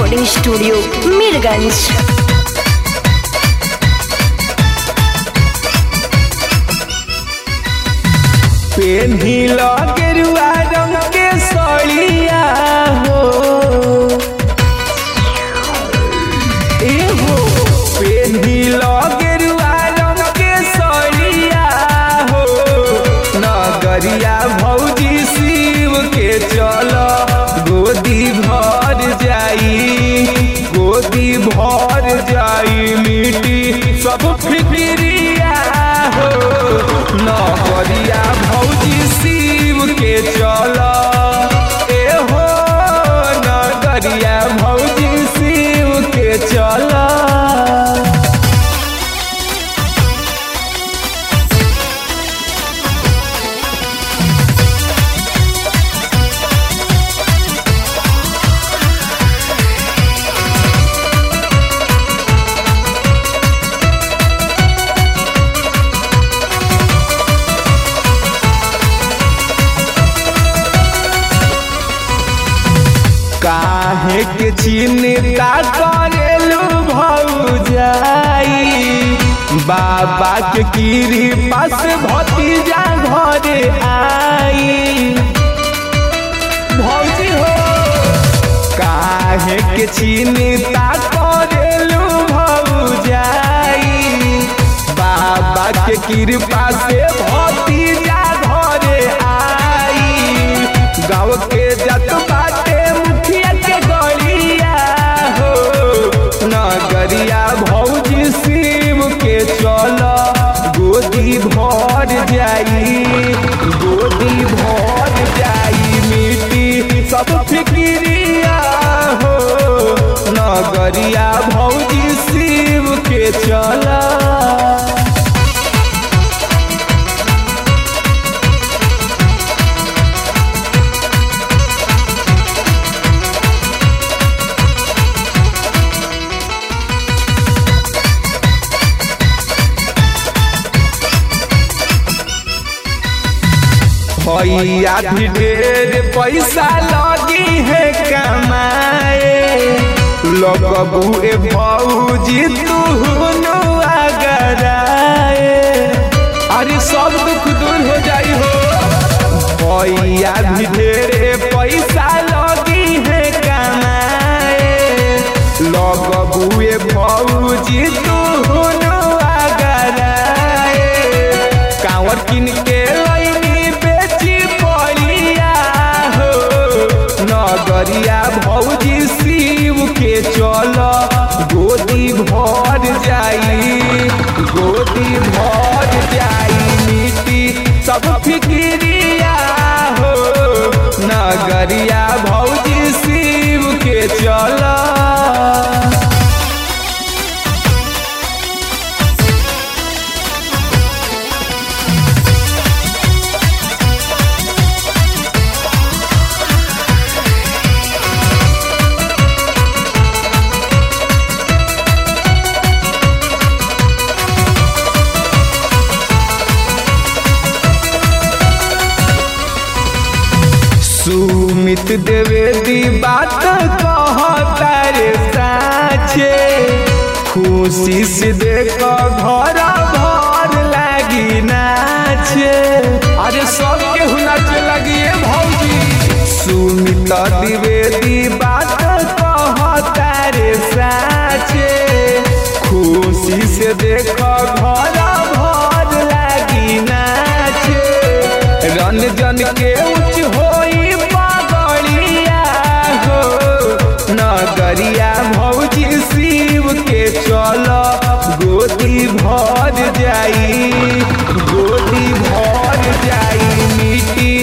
recording studio Mirganj पेन्ही गेरुआ रंग के सड़िया हो एहो पेन्ही गेरुआ रंग के सड़िया हो नगरिया भौजी शिव के चल गोदी भर जाई गोदी भर जाई मिट्टी सब फिक्रिया हो नगरिया भौजी शिव के चल ए हो नगरिया भौजी शिव के चल काहे के चिन्ता करेलू भौजाई बाबा के कीरी पास भतीजा घरे आई भौजी हो काहे के चिन्ता करेलू भौजाई बाबा के कृपा से भतीजा घरे आई गाँव के जत बाटे मुखिया के गलिया हो नगरिया भौजी शिव के चल गोदी भर जाई गोदी भर जाई मिट्टी सब फिक्रिया हो नगरिया भौजी शिव के चला भैया भी ढेर पैसा लगी है कमाए लगबू ए भौजी तू अगराए अरे सब दुख दूर हो जाई हो भैया भी ढेर पैसा लगी है कमाए लगबू ए भौजी तू अगराए कांवर किन के लैनी बेची पड़िया हो नगरिया भौजी शिव के चल गोदी भर जाई गोदी भर जाई मिट्टी सब फिक्रिया हो नगरिया भौजी शिव के चला सुमित द्विवेदी बात कहता रे साचे खुशी से देख घर भर लागी नाचे अरे सब केहू नाचे लगी ए भौजी सुमित द्विवेदी बात कहता रे साचे खुशी से देख घर भर लागी नाचे रंजन के उच्च होई पगड़िया हो नगरिया भौजी शिव के चल गोदी भर जाई गोदी भर जाई मिट्टी